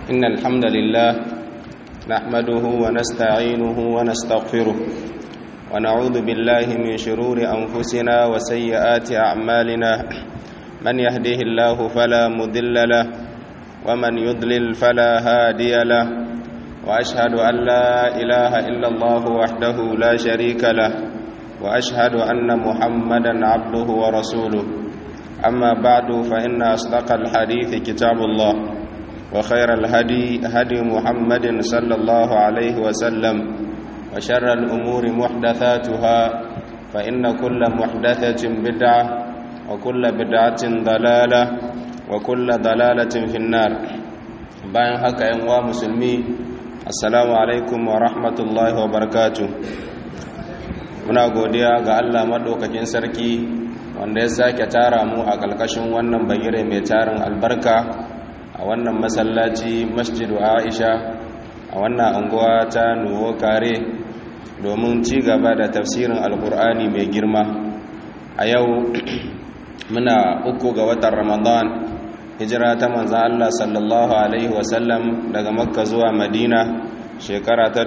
إن الحمد لله نحمده ونستعينه ونستغفره ونعوذ بالله من شرور أنفسنا وسيئات أعمالنا من يهده الله فلا مضل له ومن يضلل فلا هادي له وأشهد أن لا إله إلا الله وحده لا شريك له وأشهد أن محمدا عبده ورسوله أما بعد فإن أصدق الحديث كتاب الله وخير الهدي هدي محمد صلى الله عليه وسلم وشر الأمور محدثاتها فإن كل محدثة بدعة وكل بدعة ضلالة وكل ضلالة في النار bayan haka yan uwa musulmi assalamu alaikum wa rahmatullahi wa barakatuh muna godiya ga Allah madaukakin sarki wanda ya sake tara mu a ƙarƙashin wannan bagire mai tarin albarka a wannan masallaci masjidu aisha a wannan anguwa ta nuwo kare domin ci gaba da tafsirin alkur'ani mai girma a yau muna uku ga watan ramadan hijira ta manzan allah sallallahu alaihi wasallam daga makka zuwa madina shekara ta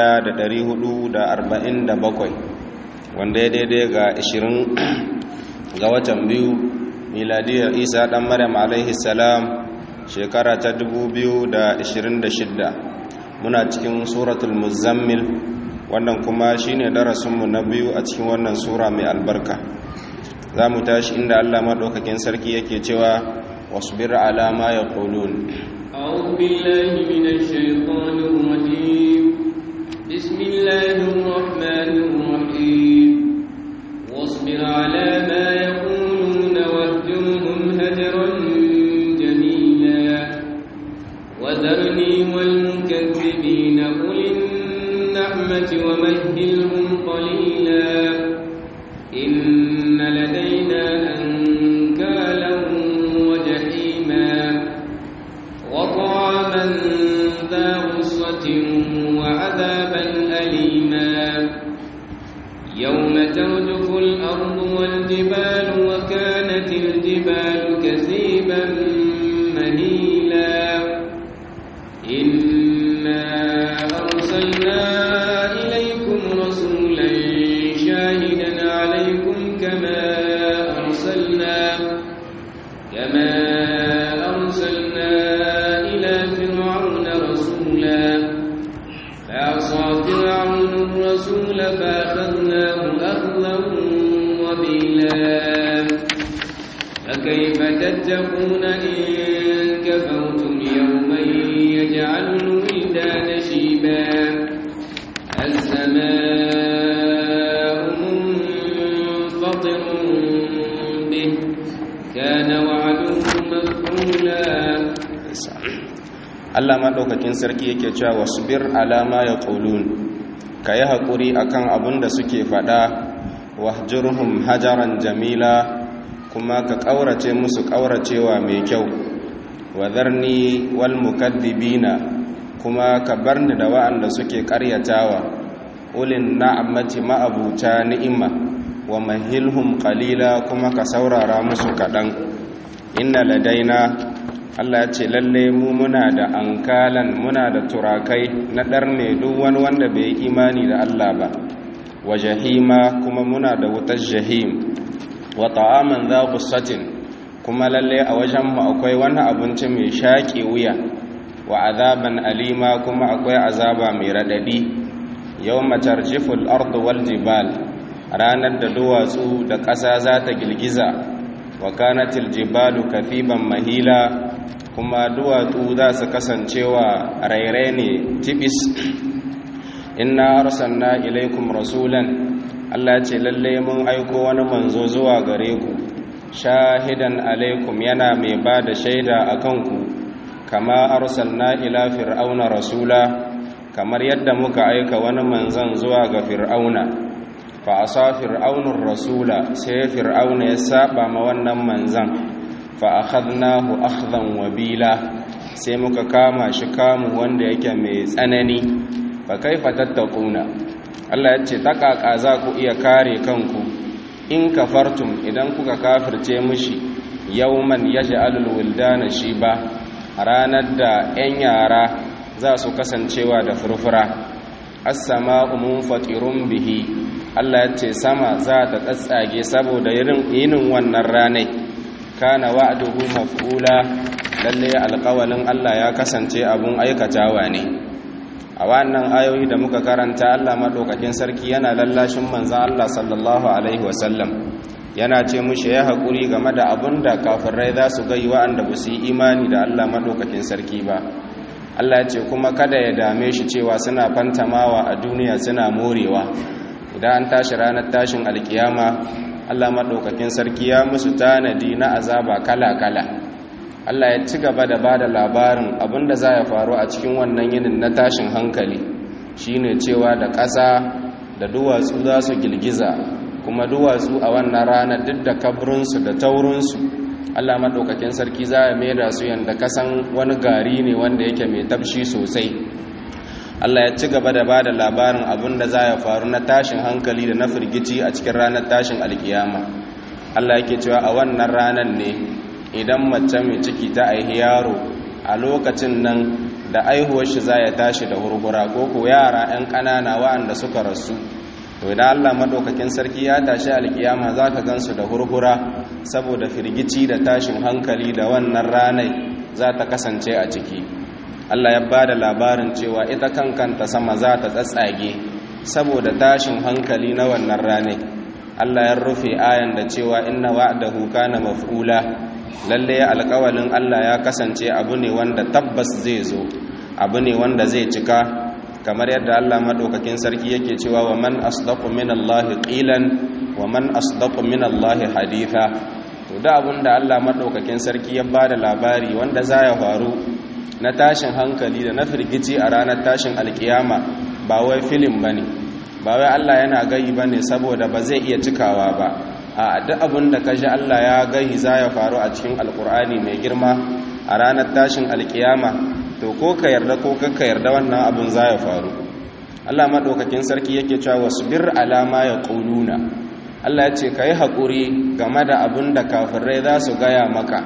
1447 wanda ya daidai ga 20 ga watan biyu miladiyar isa dan maryam alaihi salam shekara ta 2026 muna cikin suratul muzammil wannan kuma shine darasinmu na biyu a cikin wannan sura mai albarka za mu tashi inda allah maɗaukakin sarki yake cewa wasbir ala ma yaqulun أعوذ بالله من الشيطان الرجيم بسم الله الرحمن الرحيم واصبر على ما يقولون واهجرهم هجرا جميلا وذرني والمكذبين أولي النعمة ومهلهم قليلا إن لدينا أنكالا وجحيما وطعاما ذا غصة وعذابا أليما يوم ترجف الأرض والجبال وكانت الجبال كثيبا مهيلا إنا أرسلنا إليكم رسولا شاهدا عليكم كما أرسلنا كما أرسلنا إلى فرعون رسولا فعصى فرعون الرسول فأخذناه أخذا وبيلا فكيف تتقون إن كفرتم يوما يجعل الولدان شيبا السماء منفطر به كان وعده مفعولا Allah maɗaukakin sarki yake cewa wasbir alama ya ƙulun ka yi haƙuri a kan abin da suke faɗa wahjurhum hajaran jamila kuma ka ƙaurace musu ƙauracewa mai kyau wadarni wal mukaddibina kuma ka bar ni da wa'anda suke ƙaryatawa ulin na'amati ma'abuta ni'ima wa mahilhum qalila kuma ka saurara musu kaɗan inna ladaina Allah ya ce lalle mu muna da ankalan muna da turakai na ɗarne duk wani wanda bai imani da Allah ba wa jahima kuma muna da wutar jahim wa ta'aman za gussatin kuma lalle a wajenmu akwai wani abinci mai shaƙe wuya wa azaban alima kuma akwai azaba mai raɗaɗi yau matarjiful ardu wal jibal ranar da duwatsu da ƙasa za ta girgiza wa kanatil jibalu kafiban mahila kuma duwatsu za su kasancewa rairai ne tibis inna arsalna ilaikum rasulan Allah ce lalle mun aiko wani manzo zuwa gare ku shahidan alaikum yana mai ba da shaida a kanku kama arsalna ila fir'auna rasula kamar yadda muka aika wani manzon zuwa ga fir'auna fa asa fir'aunur rasula sai fir'auna ya saba ma wannan manzon fa akhadnahu akhdan wabila sai muka kama shi kamu wanda yake mai tsanani fa kaifa tattaquna Allah ya ce takaka za ku iya kare kanku in kafartum idan kuka kafirce mishi yawman yaj'alul wildana shiba ranar da 'yan yara za su kasancewa da furfura as-sama'u munfatirun bihi Allah ya ce sama za ta tsatsage saboda yinin wannan ranai kana wa'duhu maf'ula lalle alƙawalin Allah ya kasance abun aikatawa ne a wannan ayoyi da muka karanta Allah madaukakin sarki yana lallashin manzon Allah sallallahu alaihi wasallam yana ce mushi ya haƙuri game da abun da kafirai za su gai wa'anda ba su yi imani da Allah madaukakin sarki ba Allah ya ce kuma kada ya dame shi cewa suna fantamawa a duniya suna morewa idan an tashi ranar tashin alkiyama Allah maɗaukakin sarki ya musu tanadi na azaba kala-kala Allah ya ci gaba da ba da labarin abinda za ya faru a cikin wannan yinin na tashin hankali shine cewa da ƙasa da duwatsu za su girgiza kuma duwatsu a wannan rana duk da kabrinsu da taurinsu Allah maɗaukakin sarki za ya maida su yadda kasan wani gari ne wanda yake mai tafshi sosai Allah ya ci gaba da ba da labarin abin da za ya faru na tashin hankali da na firgici a cikin ranar tashin alkiyama Allah yake cewa a wannan ranar ne idan mace mai ciki ta aihi yaro a lokacin nan da aihuwar shi za ya tashi da hurhura ko ko yara 'yan ƙanana waɗanda suka rasu to idan Allah madaukakin sarki ya tashi alkiyama za ka gansu da hurhura saboda firgici da tashin hankali da wannan ranar za ta kasance a ciki Allah ya ba da labarin cewa ita kankanta sama za ta tsatsage saboda tashin hankali na wannan ranai Allah ya rufe ayan da cewa inna wa'dahu kana maf'ula lalle alƙawalin Allah ya kasance abu ne wanda tabbas zai zo abu ne wanda zai cika kamar yadda Allah madaukakin sarki yake cewa wa man asdaqu minallahi qilan wa man asdaqu minallahi haditha to da abun da Allah madaukakin sarki ya bada labari wanda za ya faru na tashin hankali da na firgici a ranar tashin alkiyama ba wai filim ba ne ba wai Allah yana gayi ba ne saboda ba zai iya cikawa ba a duk abin da ka ji Allah ya gayi za ya faru a cikin alkur'ani mai girma a ranar tashin alkiyama to ko ka yarda ko ka yarda wannan abin za ya faru Allah maɗaukakin sarki yake cewa wasu bir alama ya ƙuluna Allah ya ce ka yi haƙuri game da abin da kafirai za su gaya maka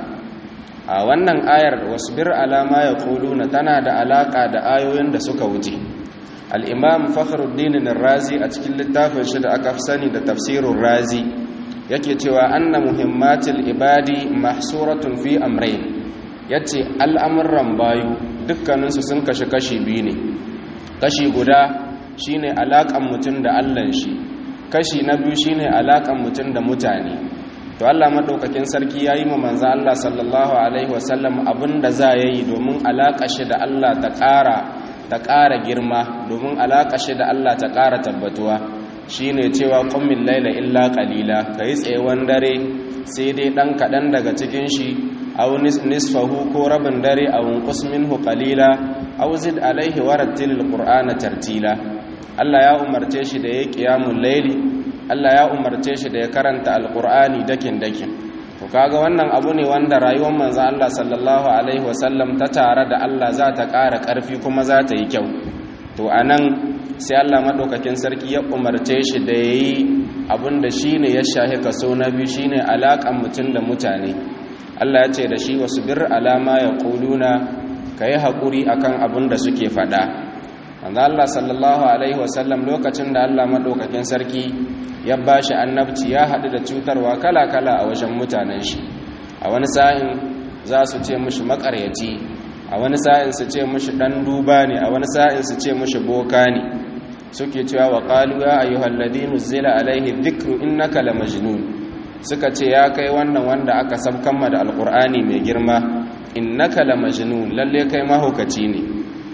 a wannan ayar wasbir alama ya kuluna tana da alaka da ayoyin da suka wuce al'imam fakhruddin razi a cikin littafin shi da aka fi sani da tafsirin razi yake cewa anna muhimmatil ibadi mahsuratun fi amrayn yace al'amuran bayu dukkaninsu sun kashe kashi biyu ne kashi guda shine alakan mutum da Allah shi kashi na biyu shine alakan mutum da mutane to Allah madaukakin sarki yayi ma manzo Allah sallallahu alaihi wasallam abinda za yayi domin alaka shi da Allah ta ƙara ta ƙara girma domin alaka shi da Allah ta ƙara tabbatuwa shine cewa qummin laila illa qalila kai tsayewan dare sai dai dan kadan daga cikin shi aw nisfahu ko rabin dare aw qus minhu qalila aw zid alaihi warattilil qur'ana tartila Allah ya umarce shi da yayi qiyamul laili Allah ya umarce shi da ya karanta alkur'ani dakin-dakin to kaga wannan abu ne wanda rayuwar manzon Allah sallallahu alaihi wasallam ta tare da Allah za ta ƙara ƙarfi kuma za ta yi kyau to anan sai Allah madaukakin sarki ya umarce shi da yayi abin da shine ya shahi kaso na biyu shine alaƙan mutum da mutane Allah ya ce da shi wasbir alama yaquluna kai hakuri akan abin da suke faɗa manzo Allah sallallahu alaihi wasallam lokacin da Allah madaukakin sarki ya ba shi annabci ya haɗu da cutarwa kala-kala a wajen mutanen shi a wani sa'in za su ce mushi makaryaci a wani sa'in su ce mushi ɗan duba ne a wani sa'in su ce mushi boka ne suke cewa wa ƙalu ya ayyuhal ladinu zila alaihi dhikru innaka la majnun suka ce ya kai wannan wanda aka sabkan da alqur'ani mai girma innaka la majnun lalle kai mahaukaci ne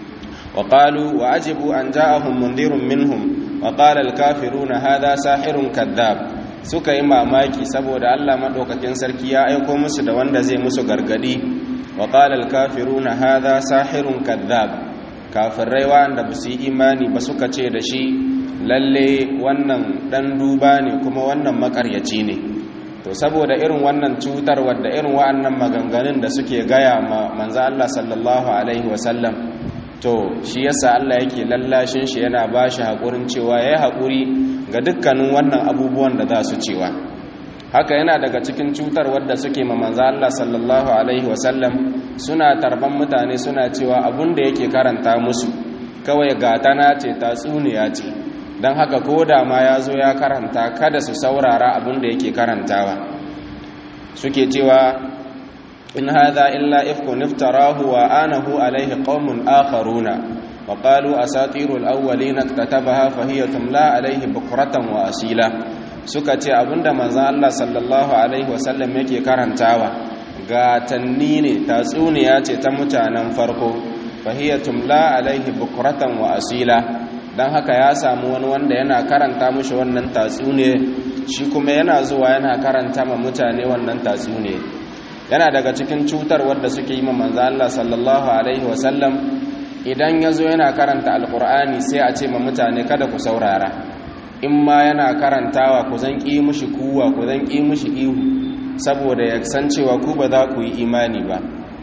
wa qalu wa ajibu an ja'ahum mundirun minhum wa qala al-kafiruna hadha sahirun kadhab suka yi mamaki saboda Allah madaukakin sarki ya aiko musu da wanda zai musu gargadi wa qala al-kafiruna hadha sahirun kadhab kafirai wanda ba su yi imani ba suka ce da shi lalle wannan dan duba ne kuma wannan makaryaci ne to saboda irin wannan cutar wadda irin wa'annan maganganun da suke gaya ma manzo Allah sallallahu alaihi wasallam to shi yasa Allah yake lallashin shi yana ba shi haƙurin cewa ya yi haƙuri ga dukkanin wannan abubuwan da za su cewa haka yana daga cikin cutar wadda suke ma manzo Allah sallallahu alaihi wasallam suna tarban mutane suna cewa abun da yake karanta musu kawai gatana ce tatsuniya ce don haka ko da ma ya zo ya karanta kada su saurara abin da yake karantawa suke cewa in hadha illa ifkun iftarahu wa anahu alaihi qaumun akharuna wa qalu asatirul awwalin katabaha fa hiya tumla alaihi bukratan wa asila suka ce abinda manzon Allah sallallahu alaihi wasallam yake karantawa gatanni ne tatsuniya ce ta mutanen farko fa hiya tumla alaihi bukratan wa asila don haka ya samu wani wanda yana karanta mushi wannan tatsuniya shi kuma yana zuwa yana karanta ma mutane wannan tatsuniya yana daga cikin cutar wadda suke yi ma manzo Allah sallallahu alaihi wasallam idan ya zo yana karanta alkur'ani sai a ce ma mutane kada ku saurara in ma yana karantawa ku zan ƙi mushi kuwa ku zan ƙi mushi ihu saboda ya san cewa ku ba za ku yi imani ba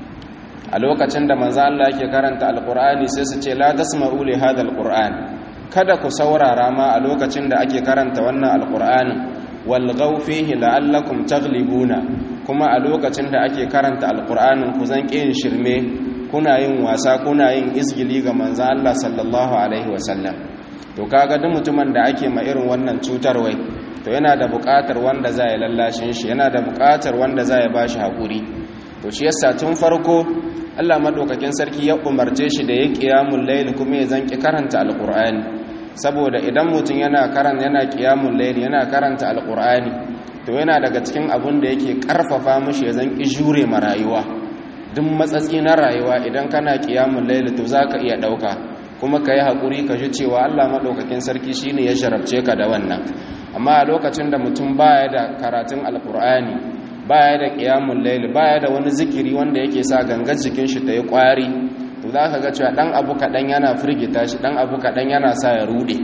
a lokacin da manzo Allah yake karanta alkur'ani sai su ce la tasma'u li hadha alqur'an kada ku saurara ma a lokacin da ake karanta wannan alkur'anin walgau fihi la'allakum taglibuna kuma a lokacin da ake karanta alkur'anin ku zan ƙin shirme kuna yin wasa kuna yin isgili ga manzan Allah sallallahu alaihi wasallam to kaga duk mutumin da ake ma irin wannan cutar wai to yana da buƙatar wanda za ya lallashin shi yana da buƙatar wanda za ya bashi haƙuri to shi yasa tun farko Allah madaukakin sarki ya umarce shi da ya qiyamul layl kuma ya zanki karanta alqur'ani saboda idan mutum yana karan yana qiyamul layl yana karanta alqur'ani to yana daga cikin abun da yake karfafa mishi ya zanki jure ma rayuwa duk matsatsi na rayuwa idan kana qiyamul layl to zaka iya dauka kuma kai hakuri ka ji cewa Allah madaukakin sarki shine ya sharabce ka da wannan amma a lokacin da mutum baya da karatun alqur'ani baya da qiyamul layl baya da wani zikiri wanda yake sa gangar jikin shi ta yi kwari to za ka ga cewa ɗan abu kaɗan yana firgita shi ɗan abu kaɗan yana sa ya ruɗe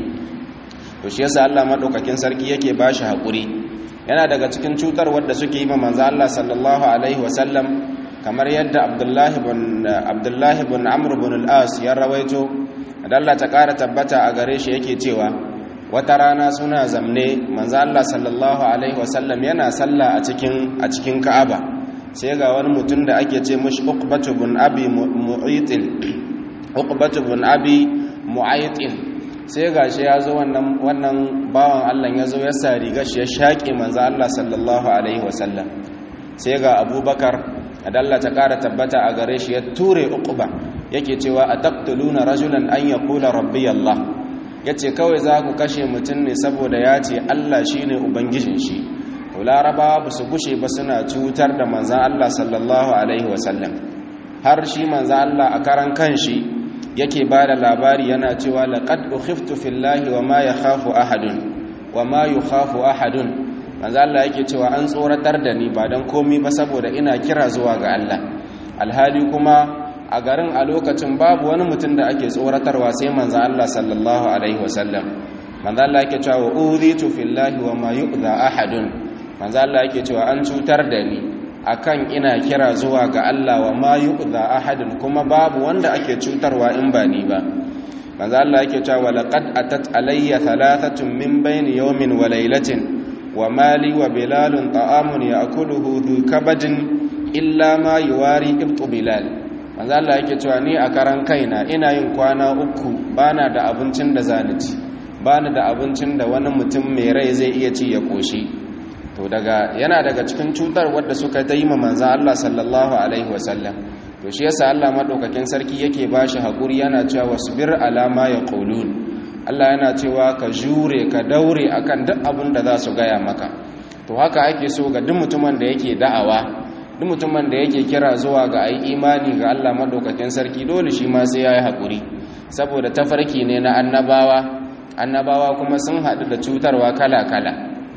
to shi yasa Allah maɗaukakin sarki yake ba shi haƙuri yana daga cikin cutar wadda suke yi ma manzo Allah sallallahu alaihi wasallam kamar yadda Abdullahi bin Abdullahi bin Amr bin al-As ya rawaito Allah ta ƙara tabbata a gare shi yake cewa wata rana suna zamne manzo Allah sallallahu alaihi wasallam yana sallah a cikin a cikin Ka'aba sai ga wani mutum da ake ce mashi uqbatu bin abi mu'aytin uqbatu bin abi mu'aytin sai gashi ya zo wannan wannan bawan Allah ya zo ya sa riga shi ya shaƙe manzo Allah sallallahu alaihi wasallam sai ga Abubakar adalla ta ƙara tabbata a gare shi ya ture uqba yake cewa ataqtuluna rajulan an yaqula rabbi Allah yace kawai za ku kashe mutum ne saboda ya ce Allah shine ubangijin shi to larabawa ba su gushe ba suna cutar da manzan Allah sallallahu Alaihi wasallam har shi manzan Allah a karan kanshi yake ba da labari yana cewa laƙad ukhiftu fillahi wa ma ya khafu ahadun wa ma yi khafu ahadun manzan Allah yake cewa an tsoratar da ni ba don komi ba saboda ina kira zuwa ga Allah alhali kuma a garin a lokacin babu wani mutum da ake tsoratarwa sai manzan Allah sallallahu Alaihi wasallam manzan Allah yake cewa udhitu fillahi wa ma yu'dha ahadun manzo Allah yake cewa an cutar da ni akan ina kira zuwa ga Allah wa ma yu'dha ahadun kuma babu wanda ake cutarwa in ba ni ba manzo Allah yake cewa laqad atat alayya thalathatun min bayni yawmin wa laylatin wa mali wa bilalun ta'amun ya'kuluhu dhu kabadin illa ma yuwari ibtu bilal manzo Allah yake cewa ni a karan kaina ina yin kwana uku bana da abincin da zani ci bana da abincin da wani mutum mai rai zai iya ci ya koshi to daga yana daga cikin cutar wadda suka ta yi ma manzan Allah sallallahu alaihi wasallam to shi yasa Allah madaukakin sarki yake bashi hakuri yana cewa wasbir ala ma yaqulun Allah yana cewa ka jure ka daure akan duk abin da za su gaya maka to haka ake so ga duk mutumin da yake da'awa duk mutumin da yake kira zuwa ga ayi imani ga Allah madaukakin sarki dole shi ma sai yayi hakuri saboda tafarki ne na annabawa annabawa kuma sun haɗu da cutarwa kala-kala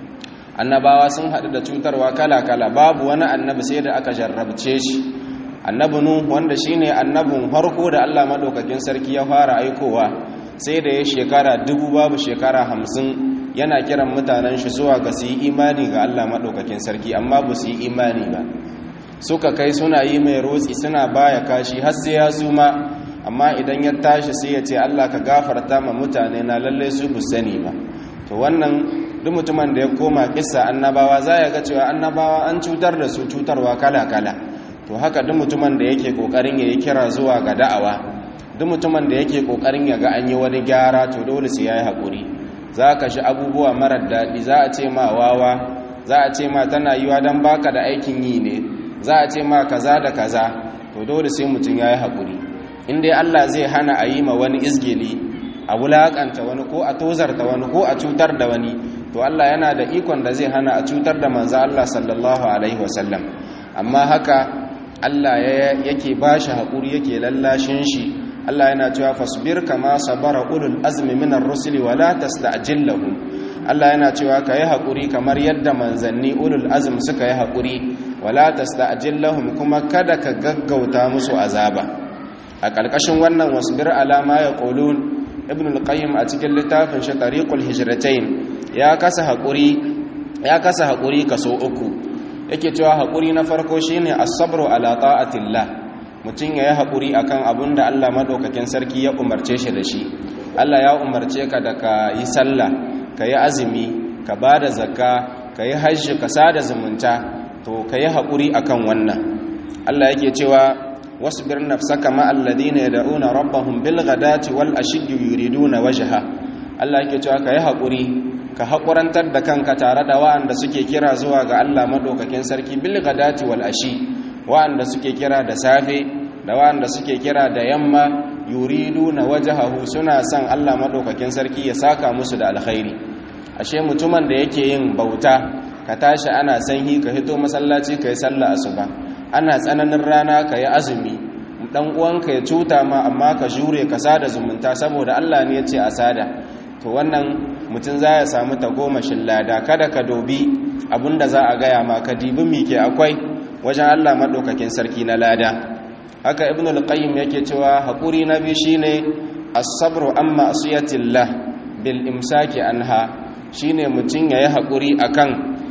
annabawa sun haɗu da cutarwa kala-kala babu wani annabi sai da aka jarrabce shi annabi nu wanda shine annabin harko da Allah madaukakin sarki ya fara aikowa sai da ya shekara dubu babu shekara hamsin yana kiran mutanen shi zuwa ga su yi imani ga Allah madaukakin sarki amma ba su yi imani ba suka kai suna yi mai rotsi suna baya kashi har sai ya suma amma idan ya tashi sai ya ce Allah ka gafarta ma mutane na lalle su bu sani ba to wannan duk mutumin da ya koma kissa annabawa za ya ga cewa annabawa an cutar da su cutarwa kala-kala to haka duk mutumin da yake kokarin ya yi kira zuwa ga da'awa duk mutumin da yake kokarin ya ga an yi wani gyara to dole sai ya yi haƙuri za ka shi abubuwa marar daɗi za a ce ma wawa za a ce ma tana yiwa don baka da aikin yi ne za a ce ma kaza da kaza to dole sai mutum ya yi haƙuri in dai allah zai hana a yi ma wani izgili a wulaƙanta wani ko a tozarta wani ko a cutar da wani to allah yana da ikon da zai hana a cutar da manzo allah sallallahu alaihi wasallam amma haka allah yake ba shi haƙuri yake lallashin shi Allah yana cewa fasbir kama sabara ulul azmi minar rusuli wala tasta'jil lahum Allah yana cewa kai hakuri kamar yadda manzanni ulul azm suka yi hakuri wala tasta'jil lahum kuma kada ka gaggauta musu azaba a kalkashin wannan wasbir ala ma yaqulun ibn al-qayyim a cikin littafin shi tariqul hijratain ya kasa hakuri ya kasa hakuri kaso uku yake cewa hakuri na farko shine as-sabru ala ta'atillah mutum ya yi haƙuri a kan abin da Allah maɗaukakin sarki ya umarce shi da shi Allah ya umarce ka da ka yi sallah ka yi azumi ka ba da zakka ka yi hajji ka sada zumunta to ka yi haƙuri a kan wannan Allah yake cewa wasu bir nafsaka ma'alladina ya da'una rabbahum bil ghadati wal ashiddu yuriduna wajha Allah yake cewa ka yi haƙuri ka haƙurantar da kanka tare da wa'anda suke kira zuwa ga Allah maɗaukakin sarki bil ghadati wal ashi wa'anda suke kira da safe da wa'anda suke kira da yamma yuridu na wajahahu suna son Allah madaukakin sarki ya saka musu da alkhairi ashe mutumin da yake yin bauta ka tashi ana sanyi ka hito masallaci ka yi sallah asuba ana tsananin rana ka yi azumi dan uwanka ya cuta ma amma ka jure ka sada zumunta saboda Allah ne ya ce a sada to wannan mutum za ya samu tagomashin lada kada ka dobi abinda za a gaya ma ka dibi mike akwai wajen Allah maɗaukakin sarki na lada haka ibn al-qayyim yake cewa haƙuri na biyu shine as-sabru amma asiyatillah bil imsaki anha shine mutum yayi haƙuri akan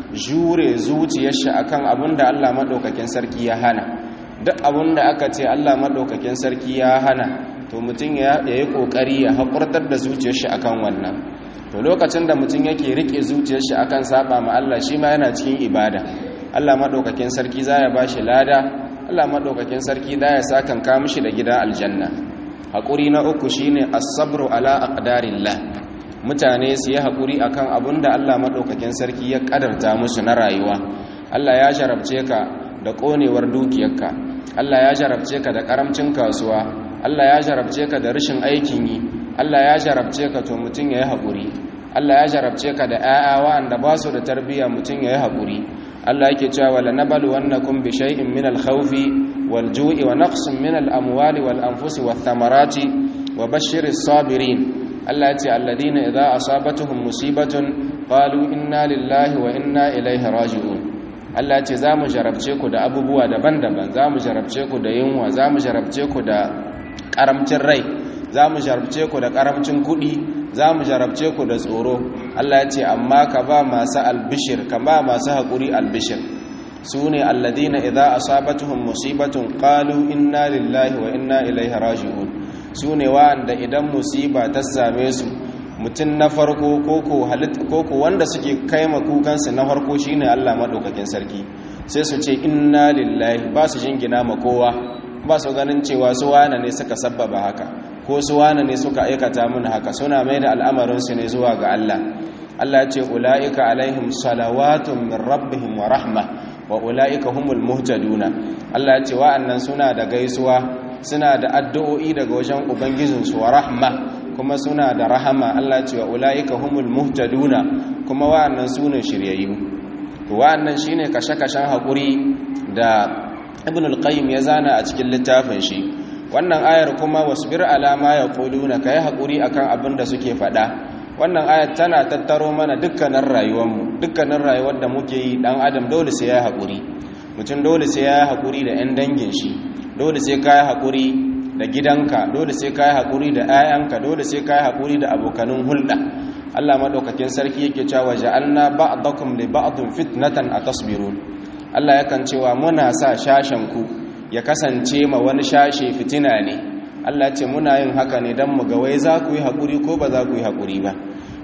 jure zuciyar shi akan abinda Allah maɗaukakin sarki ya hana duk abinda aka ce Allah maɗaukakin sarki ya hana to mutum ya yi ƙoƙari ya haƙurtar da zuciyar shi akan wannan to lokacin da mutum yake rike zuciyar shi akan saba ma Allah shi ma yana cikin ibada Allah maɗaukakin sarki za ya ba shi lada Allah maɗaukakin sarki za ya sakan mishi da gidan aljanna haƙuri na uku shine as-sabru ala aqdarillah mutane su yi haƙuri akan abin da Allah maɗaukakin sarki ya ƙadarta musu na rayuwa Allah ya jarabce ka da ƙonewar dukiyarka Allah ya jarabce ka da ƙaramcin kasuwa Allah ya jarabce ka da rashin aikin yi Allah ya jarabce ka to mutum ya yi haƙuri Allah ya jarabce ka da 'ya'ya wa'anda ba su da tarbiyya mutum ya yi haƙuri Allah yake cewa wala nabalu wannakum bi shay'in min al-khawfi wal ju'i wa naqsin min al-amwali wal anfusi wath thamarati wa bashshiris sabirin Allah ya ce alladhina idza asabatuhum musibatun qalu inna lillahi wa inna ilaihi raji'un Allah ya ce zamu jarabce ku da abubuwa daban-daban zamu jarabce ku da yunwa zamu jarabce ku da karamcin rai zamu jarabce ku da karamcin kuɗi za mu jarabce ku da tsoro Allah ya ce amma ka ba masu albishir ka ba masu haƙuri albishir su ne alladina idza asabatuhum musibatun qalu inna lillahi wa inna ilaihi raji'un su ne wa'anda idan musiba ta same su mutum na farko koko koko wanda suke kaima kukansu na farko shine Allah madaukakin sarki sai su ce inna lillahi ba su jingina ma kowa ba su ganin cewa su wane ne suka sabbaba haka ko su wane ne suka aikata mun haka suna mai da al'amarinsu ne zuwa ga Allah Allah ce ula'ika alaihim salawatun min rabbihim wa rahma wa ula'ika humul muhtaduna Allah ce wa'annan suna da gaisuwa suna da addu'o'i daga wajen ubangijinsu wa rahma kuma suna da rahama Allah ce wa ula'ika humul muhtaduna kuma wa'annan sune shiryayyu to wa'annan shine kashe-kashen hakuri da ibn al-qayyim ya zana a cikin littafin shi wannan ayar kuma wasbir alama ya quluna kai hakuri akan abin da suke faɗa wannan ayar tana tattaro mana dukkanin rayuwarmu dukkanin rayuwar da muke yi dan adam dole sai ya hakuri mutum dole sai ya hakuri da 'yan dangin shi dole sai ka yi hakuri da gidanka dole sai ka yi hakuri da 'ya'yanka dole sai ka yi hakuri da abokanin hulɗa Allah madaukakin sarki yake cewa ja'alna ba'dakum li ba'din fitnatan atasbirun Allah yakan cewa muna sa shashen ku ya kasance ma wani shashe fitina ne Allah ce muna yin haka ne don mu ga wai za ku yi haƙuri ko ba za ku yi haƙuri ba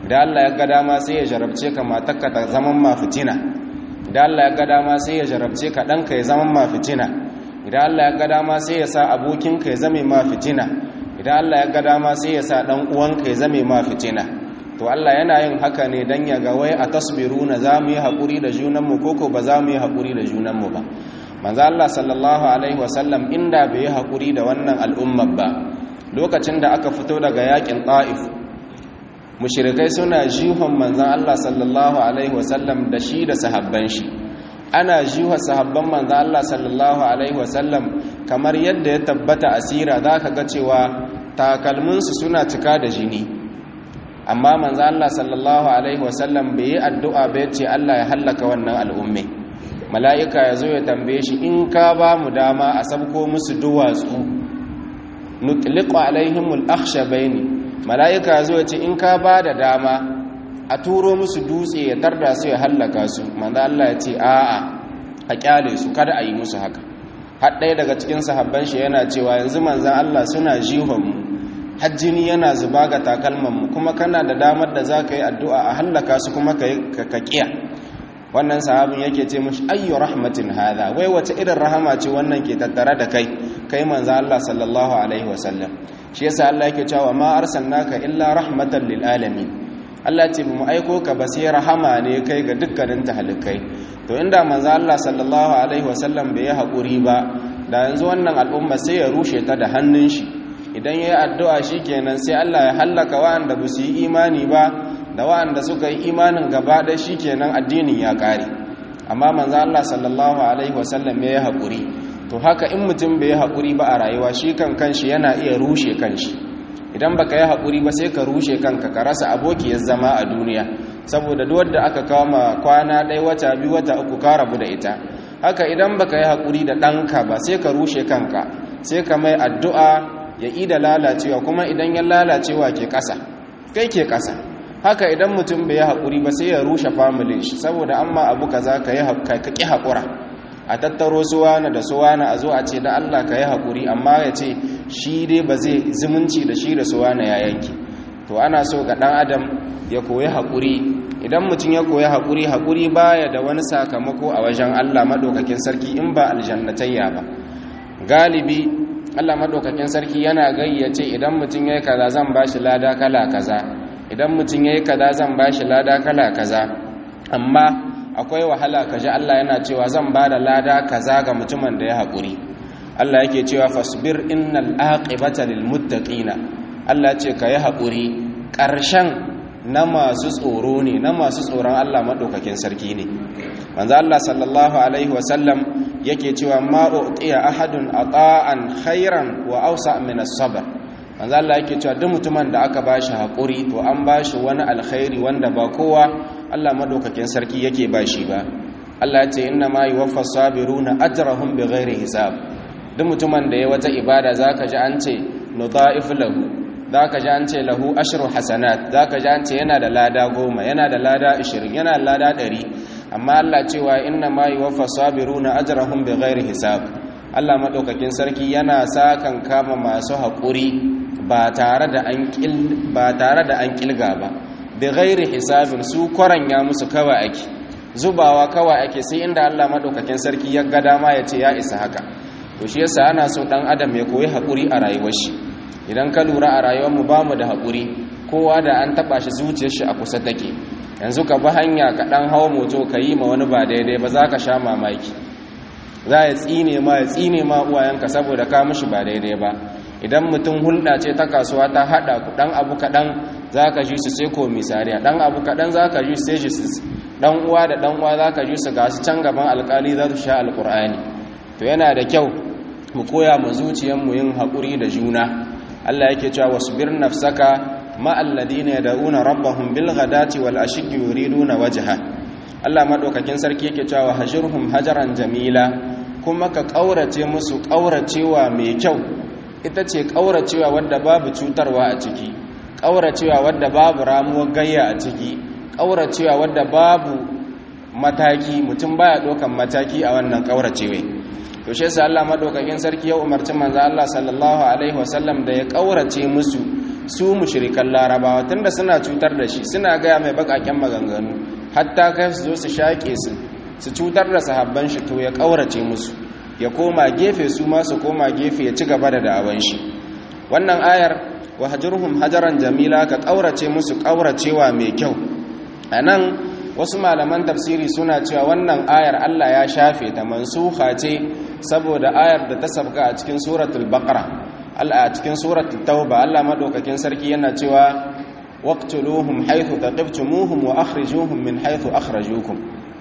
idan Allah ya ga dama sai ya jarabce ka matarka ta zaman ma fitina idan Allah ya ga dama sai ya jarabce ka ɗanka ya zaman ma fitina idan Allah ya ga dama sai ya sa abokinka ya zame ma fitina idan Allah ya ga dama sai ya sa ɗan uwanka ya zame ma fitina to Allah yana yin haka ne dan ya ga wai a tasbiruna za mu yi haƙuri da junanmu koko ba za mu yi haƙuri da junanmu ba manzo Allah sallallahu alaihi wasallam inda bai yi haƙuri da wannan al'ummar ba lokacin da aka fito daga yakin Taif mushrikai suna jihon manzo Allah sallallahu alaihi wasallam da shi da sahabban shi ana jiwa sahabban manzo Allah sallallahu alaihi wasallam kamar yadda ya tabbata asira zaka ga cewa takalminsu suna cika da jini amma manzo Allah sallallahu alaihi wasallam bai yi addu'a ba yace Allah ya hallaka wannan al'umme mala'ika yazo ya tambaye shi in ka ba mu dama a sabko musu duwatsu nutliqu alaihimul akhshabaini mala'ika yazo ya ce in ka ba da dama a turo musu dutse ya tarda su ya hallaka su manzo Allah ya ce a'a a kyale su kada a yi musu haka har ɗaya daga cikin sahabban shi yana cewa yanzu manzon Allah suna jihon mu hajjini yana zuba ga takalmanmu kuma kana da damar da za ka yi addu'a a hallaka su kuma ka kiya wannan sahabin yake ce mashi ayyu rahmatin hada wai wace irin rahama ce wannan ke tattare da kai kai manzo Allah sallallahu alaihi wasallam shi yasa Allah yake cewa ma arsalnaka illa rahmatan lil alamin Allah ce mu aiko ka ba sai rahama ne kai ga dukkanin tahalikai to inda manzo Allah sallallahu alaihi wasallam bai yi hakuri ba da yanzu wannan al'umma sai ya rushe ta da hannun shi idan ya yi addu'a shi kenan sai Allah ya hallaka wa'anda ba su yi imani ba da wa'anda suka yi imanin gaba da shi kenan addinin ya ƙare amma manzan Allah sallallahu Alaihi wasallam ya yi haƙuri to haka in mutum bai yi haƙuri ba a rayuwa shi kan kanshi yana iya rushe kanshi idan baka yi haƙuri ba sai ka rushe kanka ka rasa abokiyar zama a duniya saboda duk da aka kawo ma kwana ɗaya wata biyu wata uku ka rabu da ita haka idan baka yi haƙuri da ɗanka ba sai ka rushe kanka sai ka mai addu'a ya ida lalacewa kuma idan ya lalacewa ke ƙasa kai ke ƙasa haka idan mutum bai yi haƙuri ba sai ya rushe familin shi saboda amma abu ka za ka ƙi haƙura a tattaro suwana da suwana a zo a ce da Allah ka yi haƙuri amma ya ce shi dai ba zai zumunci da shi da suwana ya yanki to ana so ga ɗan adam ya koyi haƙuri idan mutum ya koyi haƙuri haƙuri baya da wani sakamako a wajen Allah maɗaukakin sarki in ba aljannatayya ba galibi Allah madaukakin sarki yana gayyace idan mutum yayi kaza zan bashi lada kala kaza idan mutum yayi kaza zan bashi lada kala kaza amma akwai wahala kaji Allah yana cewa zan bada lada kaza ga mutumin da ya haƙuri Allah yake cewa fasbir innal aqibata lil muttaqina Allah ce ka yi haƙuri ƙarshen na masu tsoro ne na masu tsoron Allah madaukakin sarki ne manzo Allah sallallahu alaihi wasallam yake cewa ma uqiya ahadun ata'an khairan wa awsa min as-sabr manzo Allah yake cewa duk mutumin da aka bashi hakuri to an bashi wani alkhairi wanda ba kowa Allah madaukakin sarki yake bashi ba Allah ya ce inna ma yuwaffa sabiruna ajrahum bighairi hisab duk mutumin da ya wata ibada zaka ji an ce nudha'if lahu zaka ji an ce lahu ashru hasanat zaka ji an ce yana da lada goma yana da lada 20 yana da lada 100 amma Allah cewa inna ma yuwaffa sabiruna ajrahum bighairi hisab Allah madaukakin sarki yana sakan kama masu haƙuri ba tare da an kil ba tare da an kilga ba bighairi hisabin su ya musu kawai ake zubawa kawai ake sai inda Allah madaukakin sarki ya ga dama ya ce ya isa haka to shi yasa ana so dan adam ya koyi haƙuri a rayuwar shi idan ka lura a rayuwar mu bamu da haƙuri kowa da an taba shi zuciyar shi a kusa take yanzu ka bi hanya ka dan hawo moto ka yi ma wani ba daidai ba za ka sha mamaki za ya tsine ma ya tsine ma uwayenka saboda ka mishi ba daidai ba idan mutum hulɗa ce ta kasuwa ta haɗa ku ɗan abu kaɗan za ka ji su sai komisariya ɗan abu kaɗan za ka ji su sai su ɗan uwa da ɗan uwa za ka ji su ga su can gaban alƙali za su sha alƙur'ani to yana da kyau mu koya mu zuciyarmu yin haƙuri da juna allah yake cewa wasu bir nafsaka مع الذين يدعون ربهم بالغداة والعشي يريدون وجهه Allah madaukakin sarki yake cewa hajirhum hajaran jamila kuma ka kaurace musu kauracewa mai kyau ita ce kauracewa wadda babu cutarwa a ciki kauracewa wadda babu ramuwar gayya a ciki kauracewa wadda babu mataki mutum baya dokan mataki a wannan kauracewa to shi yasa Allah madaukakin sarki ya umarci manzo Allah sallallahu alaihi wasallam da ya kaurace musu su mushrikan larabawa tunda suna cutar da shi suna gaya mai bakaken maganganu hatta kai su zo su shaƙe su su cutar da sahabban shi to ya ƙaurace musu ya koma gefe su ma su koma gefe ya ci gaba da da'awan shi wannan ayar wahjurhum hajaran jamila ka ƙaurace musu ƙauracewa mai kyau anan wasu malaman tafsiri suna cewa wannan ayar Allah ya shafe ta mansuha ce saboda ayar da ta sabka a cikin suratul baqara a cikin suratul tauba Allah madaukakin sarki yana cewa waqtuluhum haythu taqibtumuhum wa akhrijuhum min haythu akhrajukum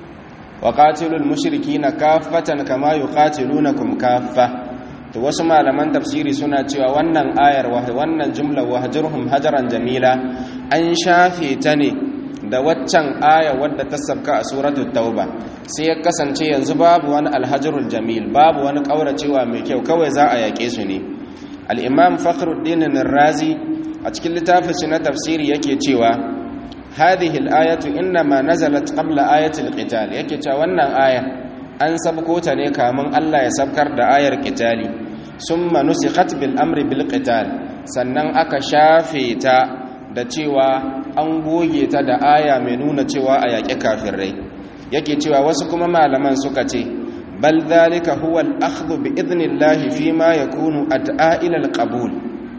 wa qatilul mushrikeena kaffatan kama yuqatilunakum kaffa to wasu malaman tafsiri suna cewa wannan ayar wannan jumla wahjurhum hajaran jamila an shafe ta ne da waccan aya wadda ta sabka a suratul tauba sai ya kasance yanzu babu wani alhajarul jamil babu wani kauracewa mai kyau kawai za a yaƙe su ne al-imam fakhruddin razi a cikin littafin shi na tafsiri yake cewa hadhihi al-ayatu inma nazalat qabla ayati al-qital yake cewa wannan aya an sabko ta ne kamun Allah ya sabkar da ayar qitali summa nusikhat bil amri bil qital sannan aka shafe ta da cewa an goge ta da aya mai nuna cewa a yaƙi kafirai yake cewa wasu kuma malaman suka ce bal zalika huwa al-akhdhu bi idnillahi fi ma yakunu ad'a ila al-qabul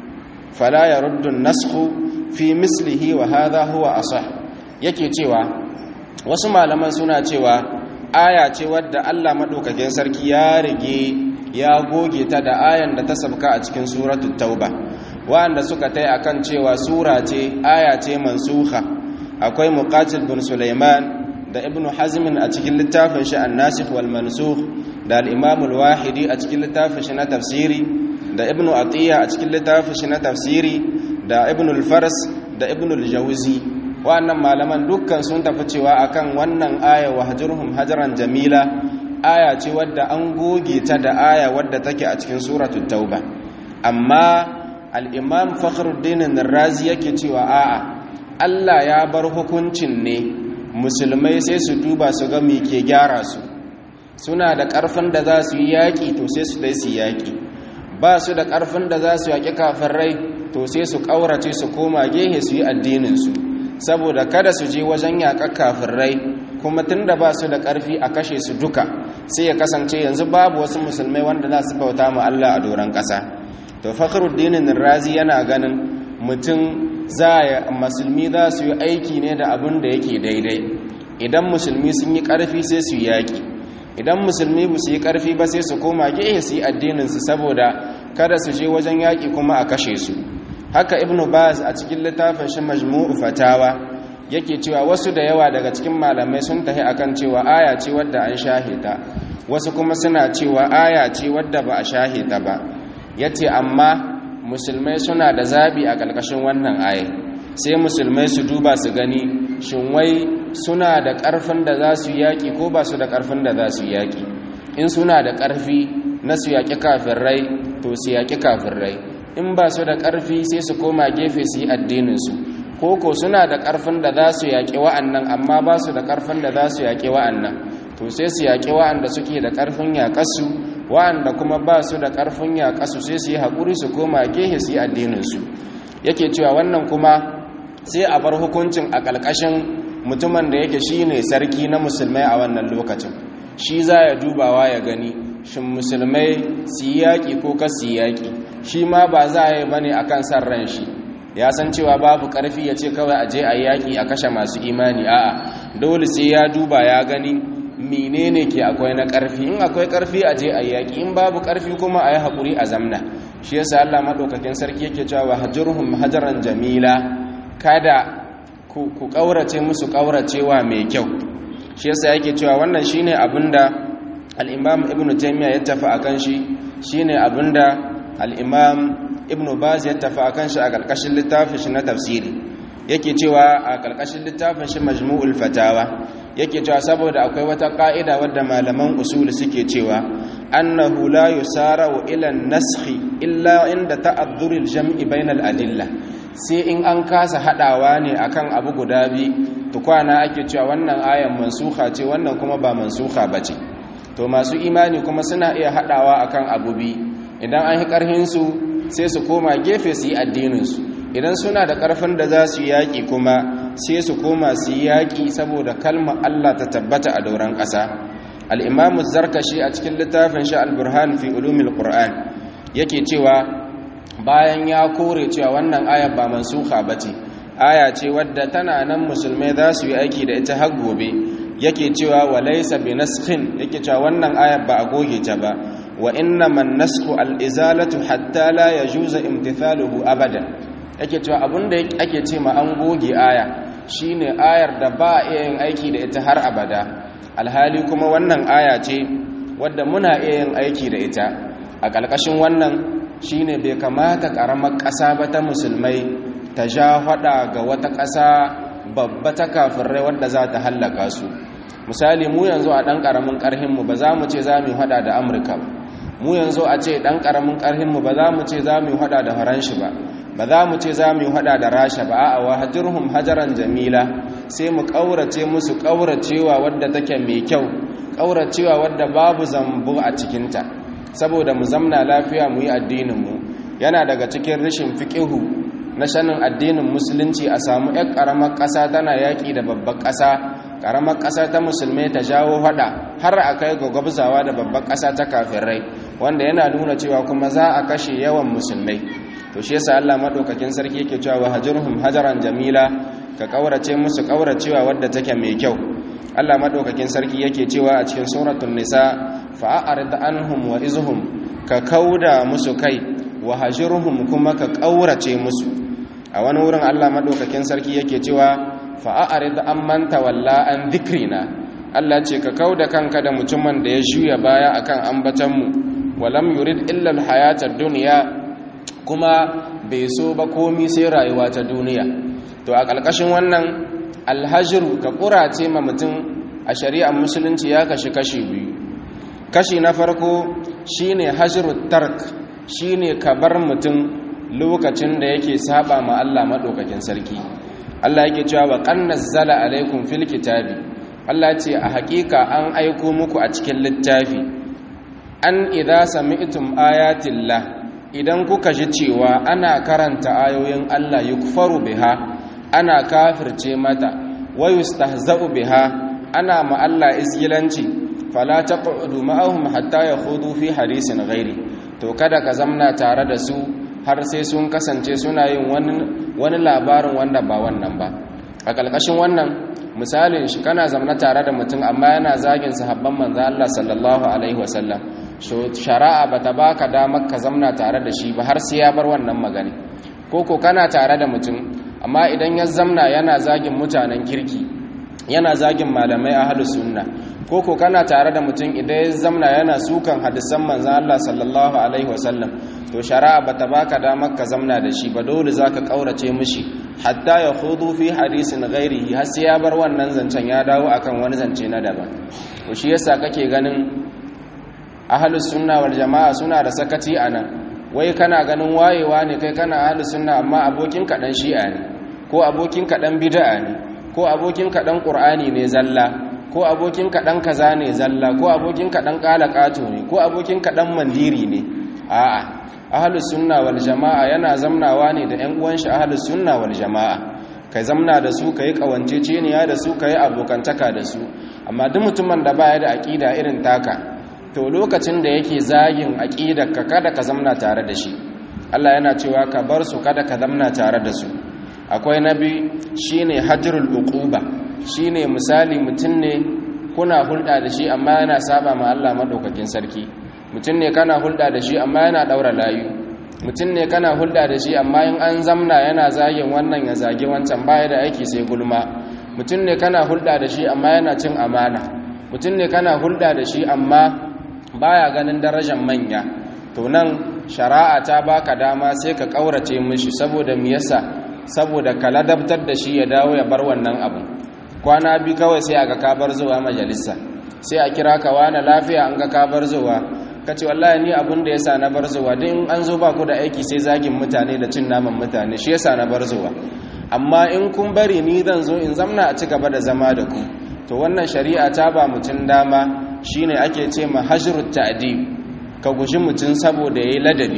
fala yaruddu an-nasxu fi mislihi wa hadha huwa asah yake cewa wasu malaman suna cewa aya ce wadda Allah madaukakin sarki ya rige ya goge ta da ayan da ta sabka a cikin suratul tauba wanda suka tai akan cewa sura ce aya ce mansuha akwai muqatil bin sulaiman da ibn hazm a cikin littafin shi an-nasikh wal mansukh da al-imam al-wahidi a cikin littafin shi na tafsiri da ibn atiya a cikin littafin shi na tafsiri da ibn al-fars da ibn al-jawzi wannan malaman dukkan sun tafi cewa akan wannan aya wahjurhum hajaran jamila aya ce wadda an goge ta da aya wadda take a cikin suratul tauba amma al'imam fakhruddin razi yake cewa a'a Allah ya bar hukuncin ne musulmai sai su duba su ga me ke gyara su suna da ƙarfin da za su yi yaƙi to sai su dai su yaƙi ba su da ƙarfin da za su yaƙi kafin rai to sai su ƙaurace su koma gehe su yi addininsu saboda kada su je wajen yaƙar kafin rai kuma tun da ba su da ƙarfi a kashe su duka sai ya kasance yanzu babu wasu musulmai wanda za su bauta ma Allah a doron ƙasa to fakhruddin razi yana ganin mutum za ya musulmi za su yi aiki ne da abin da yake daidai idan musulmi sun yi ƙarfi sai su yaƙi idan musulmi ba su yi ƙarfi ba sai su koma gehe su yi addininsu saboda kada su je wajen yaƙi kuma a kashe su haka ibnu baz a cikin littafin shi majmu'u fatawa yake cewa wasu da yawa daga cikin malamai sun tahi akan cewa aya ce wadda an shahita wasu kuma suna cewa aya ce wadda ba a shahita ba yace amma musulmai suna da zabi a ƙarƙashin wannan aya sai musulmai su duba su gani shin wai suna da ƙarfin da za su yaƙi ko ba su da ƙarfin da za su yaƙi in suna da ƙarfi na su yaƙi rai to su yaƙi rai in ba su da ƙarfi sai su koma gefe su yi addininsu koko suna da ƙarfin da za su yaƙi wa'annan amma ba su da ƙarfin da za su yaƙi wa'annan to sai su yaƙi wa'anda suke da ƙarfin yaƙasu wa'anda kuma ba su da ƙarfin yaƙasu sai su yi haƙuri su koma gehe su yi addininsu yake cewa wannan kuma sai a bar hukuncin a ƙalƙashin mutumin da yake shi ne sarki na musulmai a wannan lokacin shi za ya dubawa ya gani shin musulmai su yi yaƙi ko kas su yi yaƙi shi ma ba za a yi ba ne a kan san ran shi ya san cewa babu ƙarfi ya ce kawai a je a yaƙi a kashe masu imani a'a dole sai ya duba ya gani menene ke akwai na ƙarfi in akwai ƙarfi a je a yaƙi in babu ƙarfi kuma a yi haƙuri a zamna shi yasa Allah maɗaukakin sarki yake cewa hajurhum hajaran jamila kada ku ƙaurace musu ƙauracewa mai kyau shi yasa yake cewa wannan shine abinda al-Imam Ibn Taymiyyah ya tafi akan shi shine abinda al-Imam Ibn Baz ya tafi akan shi a ƙarƙashin littafin shi na tafsiri yake cewa a ƙarƙashin littafin shi Majmu'ul Fatawa yake cewa saboda akwai wata ƙa'ida wadda malaman usul suke cewa annahu la yusara'u ila an-naskhi illa inda ta'adduril jam'i bainal adilla sai in an kasa hadawa ne akan abu guda bi tukwana ake cewa wannan ayan mansuha ce wannan kuma ba mansuha bace to masu imani kuma suna iya hadawa akan abu bi idan an yi karhin su sai su koma gefe su yi addinin su idan suna da ƙarfin da za su yaƙi kuma sai su koma su yaƙi saboda kalmar Allah ta tabbata a dauran ƙasa al'imamu zarkashi a cikin littafin shi al-burhan fi ulumil qur'an yake cewa bayan ya kore cewa wannan ayar ba mansuha bace aya ce wadda tana nan musulmai za su yi aiki da ita har gobe yake cewa wa laysa bi naskhin yake cewa wannan ayar ba a goge ta ba wa inna man nasku al-izalatu hatta la yajuza imtithaluhu abadan yake cewa abinda ake ce ma an goge aya shine ayar da ba a iya yin aiki da ita har abada alhali kuma wannan aya ce wadda muna iya yin aiki da ita a ƙarƙashin wannan shine bai kamata ƙaramar ƙasa ba ta musulmai ta ja faɗa ga wata ƙasa babba ta kafirai wadda za ta hallaka su misali mu yanzu a ɗan ƙaramin ƙarhinmu ba za mu ce za mu haɗa da amurka ba mu yanzu a ce ɗan ƙaramin ƙarhinmu ba za mu ce za mu haɗa da faranshi ba ba za mu ce za mu yi hada da rasha ba a wahajirhum hajaran jamila sai mu ƙaurace musu ƙauracewa wadda take mai kyau ƙauracewa wadda babu zambu a cikinta saboda mu zamna lafiya mu yi addininmu yana daga cikin rashin fiƙihu na shanin addinin musulunci a samu 'yan ƙaramar ƙasa tana yaƙi da babbar ƙasa ƙaramar ƙasa ta musulmai ta jawo hada har a kai ga gwabzawa da babbar ƙasa ta kafirai wanda yana nuna cewa kuma za a kashe yawan musulmai to shi yasa Allah madaukakin sarki yake cewa wahajurhum hajaran jamila ka kaurace musu kauracewa wadda take mai kyau Allah madaukakin sarki yake cewa a cikin suratul nisa fa'arid anhum wa izhum ka kauda musu kai wahajurhum kuma ka kaurace musu a wani wurin Allah madaukakin sarki yake cewa fa'arid amman tawalla an dhikrina Allah ce ka kauda kanka da mutumin da ya shuya baya akan ambatanmu walam yurid illa alhayatad dunya kuma bai so ba komi sai rayuwa ta duniya to a ƙarƙashin wannan alhajiru ka ƙurace ma mutum a shari'ar musulunci ya kashi kashi biyu kashi na farko shine hajiru tark shine ka bar mutum lokacin da yake saba ma Allah maɗaukakin sarki Allah yake cewa wa qan nazzala alaikum fil kitabi Allah ce a haƙiƙa an aiko muku a cikin littafi an idza sami'tum ayatillah idan kuka ji cewa ana karanta ayoyin Allah yukfaru biha ana kafirce mata wa yustahza'u biha ana ma Allah isgilanci fala taq'udu ma'ahum hatta yakhudu fi hadisin ghairi to kada ka zamna tare da su har sai sun kasance suna yin wani wani labarin wanda ba wannan ba a kalkashin wannan misalin shi kana zamna tare da mutum amma yana zagin sahabban manzo Allah sallallahu alaihi wasallam shari'a bata baka damar ka zamna tare da shi ba har sai ya bar wannan magani koko kana tare da mutum amma idan ya zamna yana zagin mutanen kirki yana zagin malamai ahlus sunna koko kana tare da mutum idan ya zamna yana sukan hadisan manzon Allah sallallahu alaihi wasallam to shari'a bata baka damar ka zamna da shi ba dole zaka kaurace mishi hatta ya khudu fi hadisin ghairihi har sai ya bar wannan zancen ya dawo akan wani zance na daban to shi yasa kake ganin ahalus sunna wal jama'a suna da sakaci anan wai kana ganin wayewa ne kai kana ahalus sunna amma abokin ka dan shi'a ne ko abokin ka dan bid'a ne ko abokin ka dan qur'ani ne zalla ko abokin ka dan kaza ne zalla ko abokin ka dan qalaqato ne ko abokin ka dan mandiri ne a'a ahalus sunna wal jama'a yana zamnawa ne da ƴan uwan shi ahalus sunna wal jama'a kai zamna da su kai kawanceceniya da su kai abokantaka da su amma duk mutumin da baya da aqida irin taka to lokacin da yake zagin ka kada ka zamna tare da shi Allah yana cewa ka bar su kada ka zamna tare da su akwai nabi shine hajrul uquba shine misali mutum ne kuna hulɗa da shi amma yana saba ma Allah madaukakin sarki mutum ne kana hulɗa da shi amma yana daura layu mutum ne kana hulɗa da shi amma in an zamna yana zagin wannan ya zagi wancan baya da aiki sai gulma mutum ne kana hulɗa da shi amma yana cin amana mutum ne kana hulɗa da shi amma baya ganin darajar manya to nan shari'a ta baka dama sai ka kaurace mishi saboda me yasa saboda ka ladabtar da shi ya dawo ya bar wannan abu kwana bi kawai sai aga ka bar zuwa majalisa sai a kira ka wani lafiya an ga ka bar zuwa kace wallahi ni abin da yasa na bar zuwa din an zo ba ku da aiki sai zagin mutane da cin naman mutane shi yasa na bar zuwa amma in kun bari ni zan zo in zamna a ci gaba da zama da ku to wannan shari'a ta ba mutum dama shine ake ce ma hajrut ta'dib ka guji mutum saboda yayi ladabi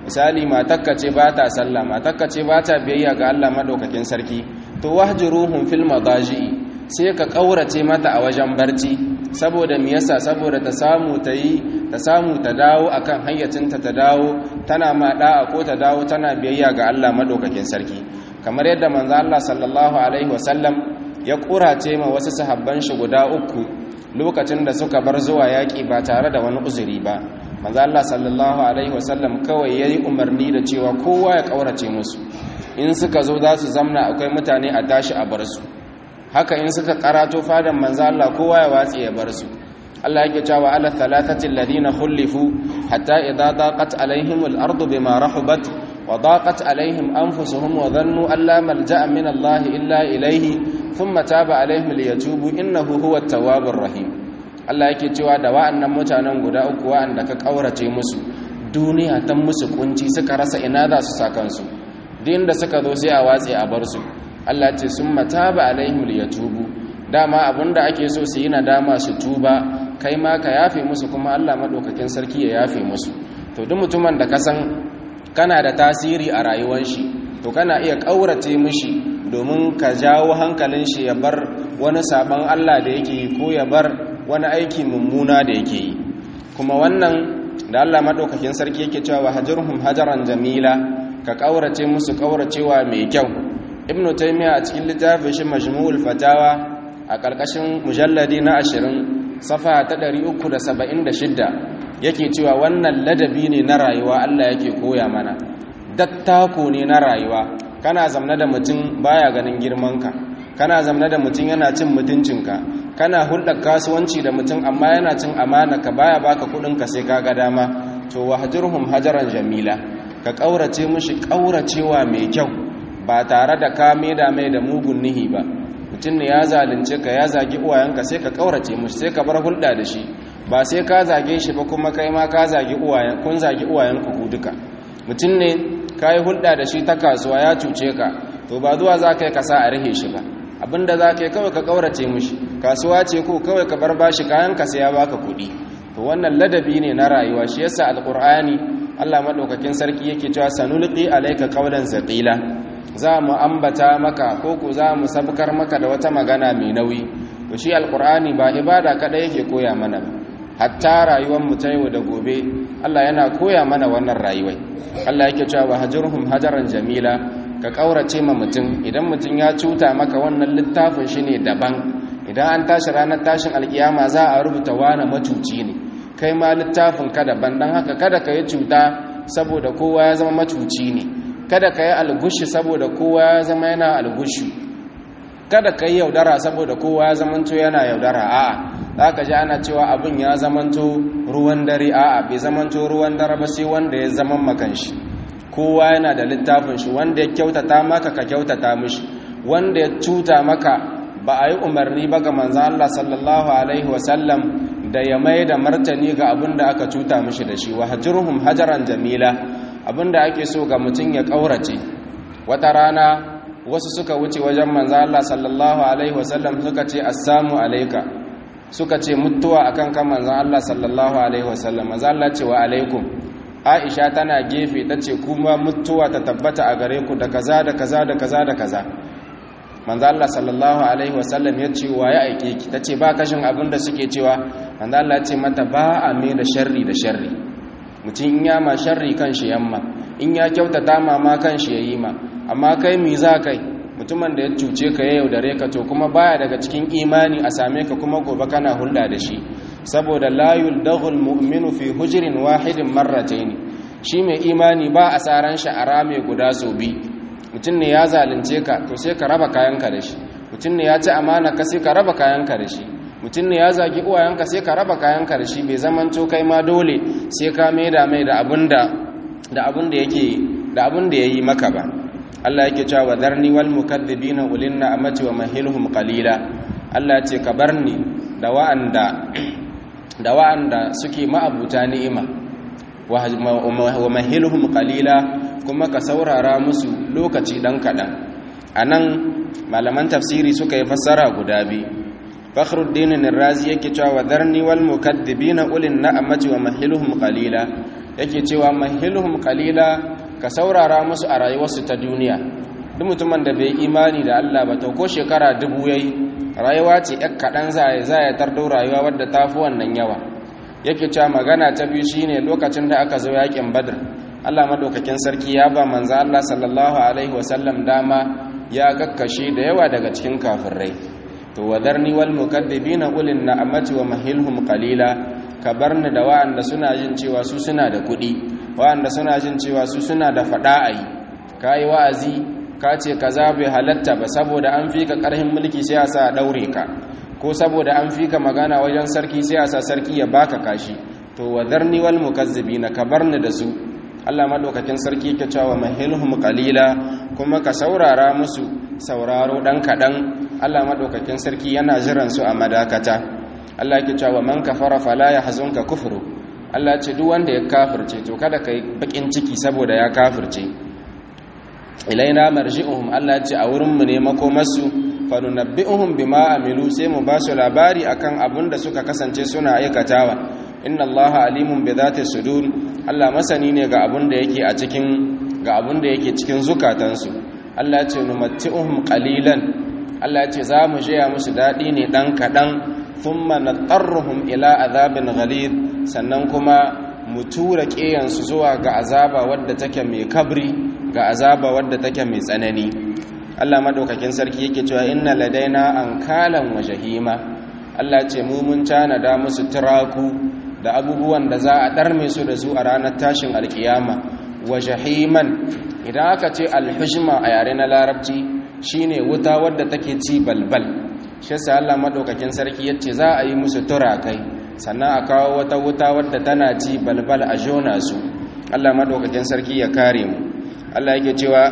misali matakka ce ba ta sallah matakka ce ba ta biyayya ga Allah madaukakin sarki to wahjuruhum fil madaji'i sai ka kaurace mata a wajen barci saboda me yasa saboda ta samu ta yi ta samu ta dawo akan hayyacinta ta dawo tana ma da'a ko ta dawo tana biyayya ga Allah madaukakin sarki kamar yadda manzo Allah sallallahu alaihi wasallam ya kurace ma wasu sahabban shi guda uku lokacin da suka bar zuwa yaki ba tare da wani uzuri ba manzo Allah sallallahu alaihi wasallam kawai yayi umarni da cewa kowa ya kaurace musu in suka zo za su zamna akwai mutane a tashi a bar su haka in suka karato fadan manzo Allah kowa ya watsi ya bar su Allah yake cewa ala thalathati alladhina khulifu hatta idha daqat alaihim al-ardu bima rahabat wa daqat alaihim anfusuhum wa dhannu an la malja'a min Allah illa ilayhi thumma taba alaihim liyatubu innahu huwa at-tawwabur rahim Allah yake cewa da wa'annan mutanen guda uku wa'anda ka kaurace musu duniya ta musu kunci suka rasa ina za su saka su din da suka zo sai a watsi a bar su Allah ce sun mataba alaihim liyatubu dama abinda ake so su yi nadama su tuba kai ma ka yafe musu kuma Allah madaukakin sarki ya yafe musu to duk mutumin da ka san kana da tasiri a rayuwar shi to kana iya kaurace mishi domin ka jawo hankalin shi ya bar wani sabon Allah da yake yi ko ya bar wani aiki mummuna da yake yi kuma wannan da Allah madaukakin sarki yake cewa hajarhum hajaran jamila ka kaurace musu kauracewa mai kyau ibnu taymiya a cikin littafin shi majmu'ul fatawa a karkashin mujalladi na 20 safa ta 376 yake cewa wannan ladabi ne na rayuwa Allah yake koya mana dattako ne na rayuwa kana zamna da mutum baya ganin girmanka kana zamna da mutum yana cin mutuncinka kana hulɗar kasuwanci da mutum amma yana cin amana ka baya baka ka sai ka ga dama to wahjurhum hajaran jamila ka kaurace mushi kauracewa mai kyau ba tare da ka da mai da mugun nihi ba mutum ne ya zalunce ka ya zagi uwayenka sai ka kaurace mushi sai ka bar hulɗa da shi ba sai ka zage shi ba kuma kai ma ka zagi uwayen kun zagi uwayenku ku duka mutum ne ka yi hulɗa da shi ta kasuwa ya cuce ka to ba zuwa za ka yi kasa a rihe shi ba abinda za ka yi kawai ka kaurace mushi kasuwa ce ko kawai ka bar bashi kayan ka sai ya baka kuɗi to wannan ladabi ne na rayuwa shi yasa alqur'ani Allah madaukakin sarki yake cewa sanulqi alayka qawlan zaqila za mu ambata maka ko ku za mu sabkar maka da wata magana mai nauyi to shi alqur'ani ba ibada kada yake koya mana ba hatta rayuwar mu ta yau da gobe Allah yana koya mana wannan rayuwai Allah yake cewa hajurhum hajaran jamila ka kaurace ma mutum idan mutum ya cuta maka wannan littafin shi ne daban idan an tashi ranar tashin alkiyama za a rubuta wani macuci ne kai ma littafin ka daban don haka kada ka yi cuta saboda kowa ya zama macuci ne kada ka yi algushi saboda kowa ya zama yana algushi kada ka yi yaudara saboda kowa ya zamanto yana yaudara a'a za ka ji ana cewa abin ya zamanto ruwan dare a'a bai zamanto ruwan dare ba sai wanda ya zama makanshi kowa yana da littafin shi wanda ya kyautata maka ka kyautata mishi wanda ya cuta maka ba a yi umarni ba ga manzan Allah sallallahu alaihi wasallam da ya mai da martani ga abin da aka cuta mishi da shi wa hajjurhum hajaran jamila abin da ake so ga mutum ya ƙaurace wata rana wasu suka wuce wajen manzan Allah sallallahu alaihi wasallam suka ce assamu alaika suka ce mutuwa akan kan manzan Allah sallallahu alaihi wasallam manzan Allah ce wa alaikum aisha tana gefe ta ce kuma mutuwa ta tabbata a gare ku da kaza da kaza da kaza da kaza manzo Allah sallallahu alaihi wasallam ya ce wa ya aike ki tace ba kashin abin da suke cewa manzo Allah ya ce mata ba a me da sharri da sharri mutum in ya ma sharri kan shi yamma in ya kyautata ma ma kan shi yayi ma amma kai mi za kai mutumin da ya cuce ka ya yaudare ka to kuma baya daga cikin imani a same ka kuma gobe kana hulɗa da shi saboda la yuldaghul mu'minu fi hujrin wahidin marratayn shi mai imani ba a saran shi a rame guda so bi mutum ne ya zalunce ka to sai ka raba kayanka da shi mutum ne ya ci amana ka sai ka raba kayanka da shi mutum ne ya zagi uwayenka sai ka raba kayanka da shi bai zaman to kai ma dole sai ka maida mai da abinda da abin da yake da abin da yayi maka ba Allah yake cewa dharni wal mukaththibina ulinna amati wa mahilhum qalila Allah ya ce ka barni da wa'anda da wa'anda suke ma'abuta ni'ima wa mahilhum qalila kuma ka saurara musu lokaci dan kadan anan malaman tafsiri suka yi fassara guda biyu fakhruddin ar-razi yake cewa wadarni wal mukaththibina ulin na'amati wa mahiluhum qalila yake cewa mahiluhum qalila ka saurara musu a rayuwarsu ta duniya duk mutumin da bai imani da Allah ba to ko shekara dubu yayi rayuwa ce yak kadan zai zai tardo rayuwa wadda tafi wannan yawa yake cewa magana ta biyu shine lokacin da aka zo yakin badr Allah madaukakin sarki ya ba manzo Allah sallallahu alaihi wasallam dama ya kakkashe da yawa daga cikin kafirai to wadarni wal mukaddibina ulin na'amati wa mahilhum qalila ka barni da wa'anda suna jin cewa su suna da kuɗi wa'anda suna jin cewa su suna da fada ayi kai wa'azi ka ce kaza bai halatta ba saboda an fi ka karhin mulki sai a sa daure ka ko saboda an fi ka magana wajen sarki sai a sa sarki ya baka kashi to wadarni wal mukazzibina ka barni da su Allah madaukakin sarki yake cewa mahilhum qalila kuma ka saurara musu sauraro dan kadan Allah madaukakin sarki yana jiran su a madakata Allah yake cewa man kafara fala yahzunka kufru Allah ce duk wanda ya kafirce to kada kai bakin ciki saboda ya kafirce ilaina marji'uhum Allah ce a wurin mu ne makomarsu fa nunabbi'uhum bima amilu sai mu ba su labari akan abin da suka kasance suna aikatawa inna allaha alimun bi dhati sudur Allah masani ne ga abun da yake a cikin ga abun da yake cikin zukatansu Allah ya ce numatti'uhum qalilan Allah ya ce za mu jaya musu dadi ne dan kadan thumma natarruhum ila azabin ghalid sannan kuma mu tura kiyansu zuwa ga azaba wadda take mai kabri ga azaba wadda take mai tsanani Allah madaukakin sarki yake cewa inna ladaina ankalan wa jahima Allah ya ce mu mun tanada musu turaku da abubuwan da za a ɗarme su da su a ranar tashin alkiyama wa jahiman idan aka ce alhujma a yare na larabci shine wuta wadda take ci balbal shi sai Allah madaukakin sarki yace za a yi musu turakai sannan a kawo wata wuta wadda tana ci balbal a jona su Allah madaukakin sarki ya kare mu Allah yake cewa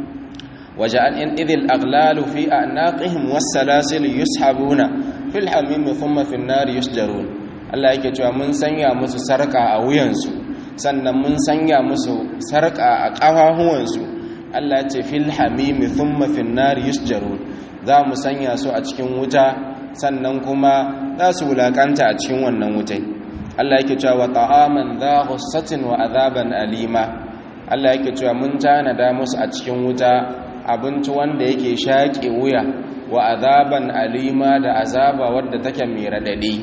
waja'al in idhil aghlalu fi a'naqihim was-salasil yushabuna fil hamim thumma fin nar yusjarun Allah yake cewa mun sanya musu sarka a wuyansu sannan mun sanya musu sarka a ƙafafuwansu Allah ya ce fil hamimi thumma fin nar yusjarun za mu sanya su a cikin wuta sannan kuma za su wulakanta a cikin wannan wutai Allah yake cewa wa ta'aman dha ghussatin wa azaban alima Allah yake cewa mun tanada musu a cikin wuta abinci wanda yake shaƙe wuya wa azaban alima da azaba wadda take mai radadi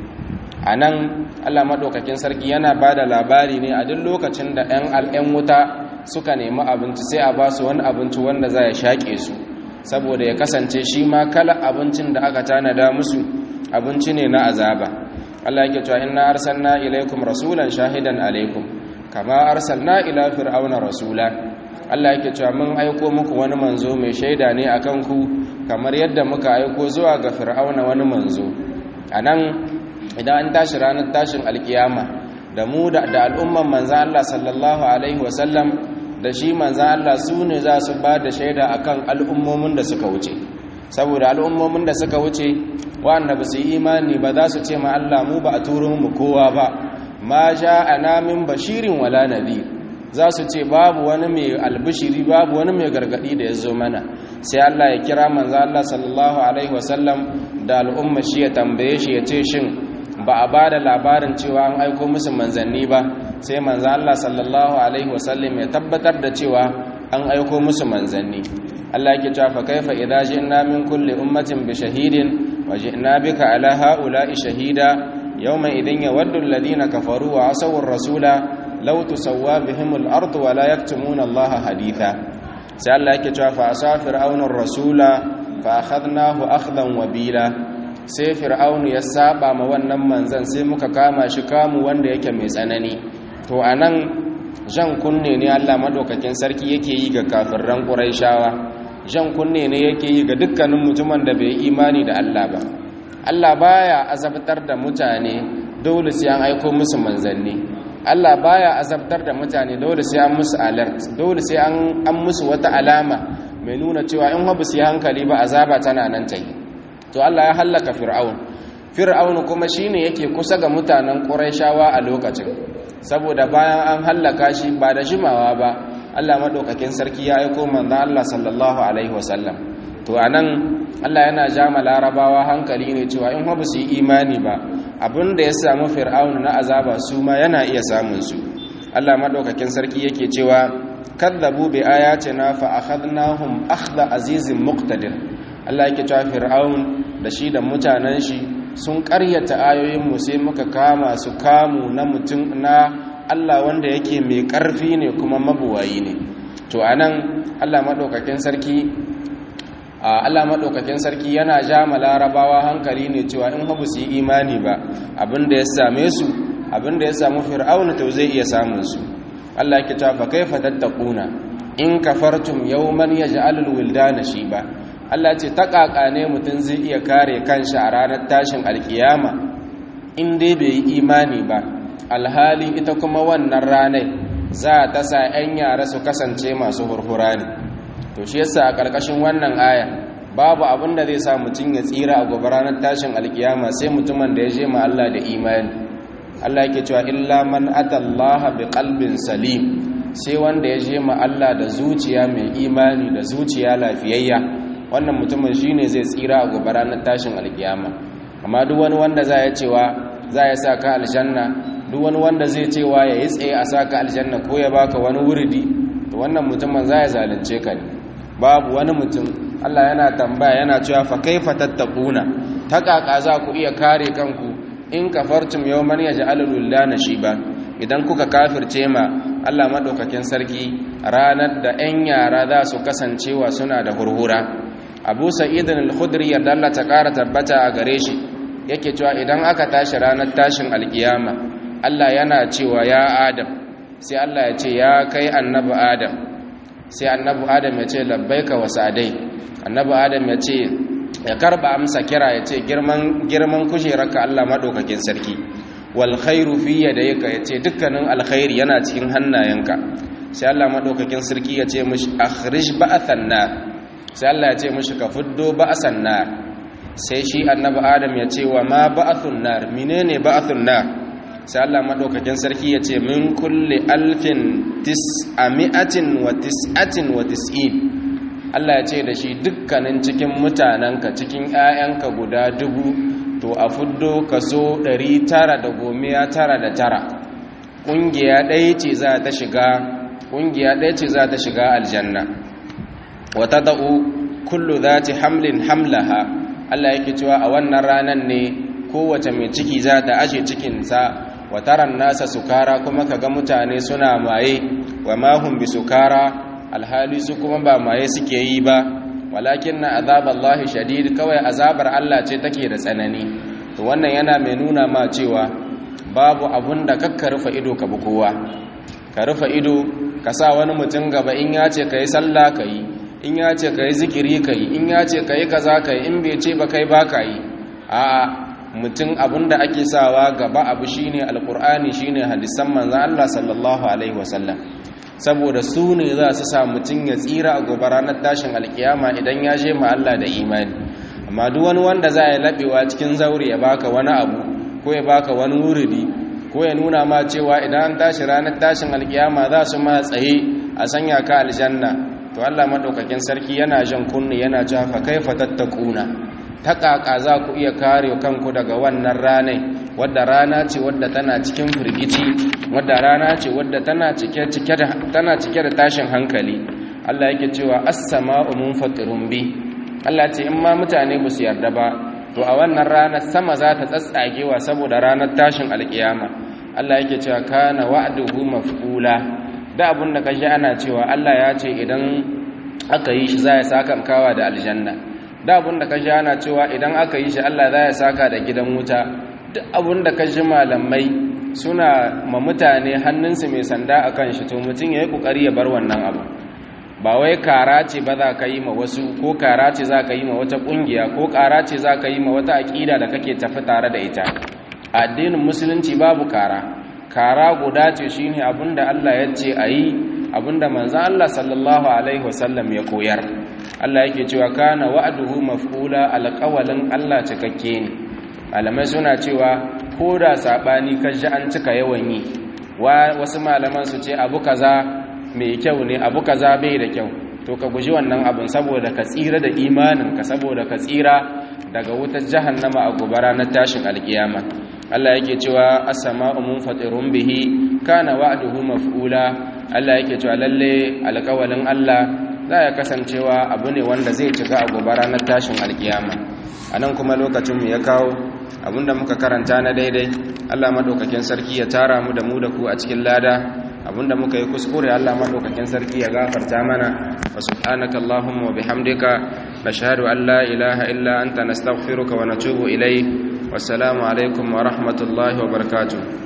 a nan allah maɗaukakin sarki yana ba da labari ne a duk lokacin da 'yan al'yan wuta suka nemi abinci sai a ba su wani abinci wanda za ya shaƙe su saboda ya kasance shi ma kala abincin da aka tanada musu abinci ne na azaba allah yake cewa inna arsalna ilaikum rasulan shahidan alaikum kama arsalna ila fir'auna rasula allah yake cewa mun aiko muku wani manzo mai shaida ne akan ku kamar yadda muka aiko zuwa ga fir'auna wani manzo anan idan an tashi ranar tashin alkiyama da mu da al'umman manzan Allah sallallahu Alaihi wasallam da shi manzan Allah su ne za su ba da shaida a kan al'ummomin da suka wuce saboda al'ummomin da suka wuce wanda ba su yi imani ba za su ce ma Allah mu ba a turo mu kowa ba ma ja a namin bashirin wala nabi za su ce babu wani mai albishiri babu wani mai gargadi da ya zo mana sai Allah ya kira manzan Allah sallallahu Alaihi wasallam da al'umma shi ya tambaye shi ya ce shin ba a ba da labarin cewa an aiko musu manzanni ba sai manzan Allah sallallahu Alaihi wasallam ya tabbatar da cewa an aiko musu manzanni Allah yake cewa fa kaifa idza ji'na min kulli ummatin bi shahidin wa ji'na bika ala ha'ula'i shahida yawma idhin yawaddu alladhina kafaru wa asaw ar-rasula law tusawwa bihim al-ardu wa la yaktumuna Allah haditha sai Allah yake cewa fa asafir auna rasula fa akhadnahu akhdan wabila sai fir'aunu ya saba ma wannan manzan sai muka kama shi kamu wanda yake mai tsanani to anan jan kunne ne Allah madaukakin sarki yake yi ga kafirran quraishawa jan kunne ne yake yi ga dukkanin mutumin da bai imani da Allah ba Allah baya azabtar da mutane dole sai an aiko musu manzanni Allah baya azabtar da mutane dole sai an musu alert dole sai an an musu wata alama mai nuna cewa in ba su yi hankali ba azaba tana nan ta yi to Allah ya hallaka fir'aun fir'aun kuma shine yake kusa ga mutanen quraishawa a lokacin saboda bayan an hallaka shi ba da jimawa ba Allah madaukakin sarki ya aiko manzon Allah sallallahu alaihi wasallam to anan Allah yana jama larabawa hankali ne cewa in ba su yi imani ba abin da ya samu fir'aunu na azaba su ma yana iya samun su Allah madaukakin sarki yake cewa kadzabu bi ayatina fa akhadnahum akhdha azizin muqtadir Allah yake cewa fir'aun da shi da mutanen shi sun ƙaryata ayoyin mu sai muka kama su kamu na mutum na Allah wanda yake mai ƙarfi ne kuma mabuwayi ne to anan Allah madaukakin sarki Allah madaukakin sarki yana ja larabawa hankali ne cewa in ba su yi imani ba abinda ya same su abinda ya samu fir'auna to zai iya samun su Allah yake cewa fa kaifa tattaquna in kafartum yawman yaj'alul wildana shiba Allah ce takaka ne mutun zai iya kare kanshi a ranar tashin alkiyama in dai bai yi imani ba alhali ita kuma wannan ranar za ta sa 'yan yara su kasance masu hurhura ne to shi yasa a ƙarƙashin wannan aya babu abin da zai sa mutum ya tsira a gobe ranar tashin alkiyama sai mutumin da ya je ma Allah da imani Allah yake cewa illa man atallaha bi qalbin salim sai wanda ya je ma Allah da zuciya mai imani da zuciya lafiyayya wannan mutumin shine zai tsira a gobe ranar tashin alkiyama amma duk wani wanda za ya cewa za ya sa ka aljanna duk wani wanda zai cewa ya yi tsaye a sa ka aljanna ko ya baka wani wuridi to wannan mutumin za ya zalunce ka ne babu wani mutum Allah yana tambaya yana cewa fa kaifa tattaquna ta kaka za ku iya kare kanku in kafartum yawman yaj'alul wildana shiba idan kuka kafirce ma Allah madaukakin sarki ranar da 'yan yara za su kasancewa suna da hurhura Abu Sa'id al-Khudri yadda Allah ta ƙara tabbata a gare shi yake cewa idan aka tashi ranar tashin alkiyama Allah yana cewa ya Adam sai Allah ya ce ya kai annabi Adam sai annabi Adam ya ce labbaika wa sa'dai annabi Adam ya ce ya karba amsa kira ya ce girman girman kujerarka Allah madaukakin sarki wal khairu fi yadayka ya ce dukkanin alkhairi yana cikin hannayenka sai Allah madaukakin sarki ya ce mishi akhrij ba'athan nar sai Allah ya ce mishi ka fuddo ba'san nar sai shi annabi Adam ya ce wa ma ba'athun nar menene ba'athun nar sai Allah madaukakin sarki ya ce min kulli alfin tis'ami'atin wa tis'atin wa tis'in Allah ya ce da shi dukkanin cikin mutanenka cikin 'ya'yanka guda dubu to a fuddo kaso 999 ƙungiya ɗaya ce za ta shiga ƙungiya ɗaya ce za ta shiga aljanna wata da'u kullu za ta hamlin hamlaha Allah yake cewa a wannan ranar ne kowace mai ciki za ta ashe cikinsa wataran nasa sukara kuma kaga mutane suna maye wa mahum bi sukara alhali su kuma ba maye suke yi ba walakin na azaballahi shadid kawai azabar Allah ce take da tsanani to wannan yana mai nuna ma cewa babu abun da kakka rufe ido ka bi kowa ka rufe ido ka sa wani mutum gaba in ya ce ka yi sallah ka yi in ya ce ka yi zikiri ka yi in ya ce ka yi kaza ka yi in bai ce ba kai ba ka yi a'a mutum abun da ake sawa gaba abu shine alkur'ani shine hadisan manzon Allah sallallahu alaihi wasallam saboda su ne za su sa mutum ya tsira a gobe ranar tashin alkiyama idan ya je ma Allah da imani amma duk wani wanda za ya labewa cikin zauri ya baka wani abu ko ya baka wani wuridi ko ya nuna ma cewa idan an tashi ranar tashin alkiyama za su ma tsaye a sanya ka aljanna to Allah madaukakin sarki yana jan kunni yana cewa fa kaifa tattakuna ta kaka za ku iya kare kanku daga wannan ranai wadda rana ce wadda tana cikin firgici wadda rana ce wadda tana cike cike da tana cike da tashin hankali Allah yake cewa as-sama'u munfatirun bi Allah ce in ma mutane ba su yarda ba to a wannan ranar sama za ta tsatsagewa saboda ranar tashin alkiyama Allah yake cewa kana wa'duhu maf'ula da abun da kashi ana cewa Allah ya ce idan aka yi shi za ya saka kawa da aljanna da abun da kashi ana cewa idan aka yi shi Allah za ya saka da gidan wuta duk abun da kashi malamai suna ma mutane hannunsu mai sanda akan shi to mutum ya yi kokari ya bar wannan abu ba wai kara ce ba za ka yi ma wasu ko kara ce za ka yi ma wata ƙungiya ko kara ce za ka yi ma wata aƙida da kake tafi tare da ita addinin musulunci babu kara kara guda ce shine abinda Allah ya ce a yi abinda manzan Allah sallallahu alaihi wasallam ya koyar Allah yake cewa kana wa'aduhu maf'ula alƙawalin Allah cikakke ne malamai suna cewa ko da saɓani kashi an cika yawan yi wasu malaman su ce abu kaza mai kyau ne abu kaza bai da kyau to ka guji wannan abin saboda ka tsira da imaninka saboda ka tsira daga wutar jahannama a gobara na tashin alkiyama Allah yake cewa as-sama'u munfatirun bihi kana wa'duhu maf'ula Allah yake cewa lalle alƙawalin Allah za ya kasancewa abu ne wanda zai cika a gobara na tashin alkiyama anan kuma lokacin mu ya kawo abinda muka karanta na daidai Allah madaukakin sarki ya tara mu da mu da ku a cikin lada abinda muka yi kuskure Allah madaukakin sarki ya gafarta mana wa subhanaka allahumma wa bihamdika nashhadu an la ilaha illa anta nastaghfiruka wa natubu ilayk wassalamu alaikum wa rahmatullahi wa barakatuh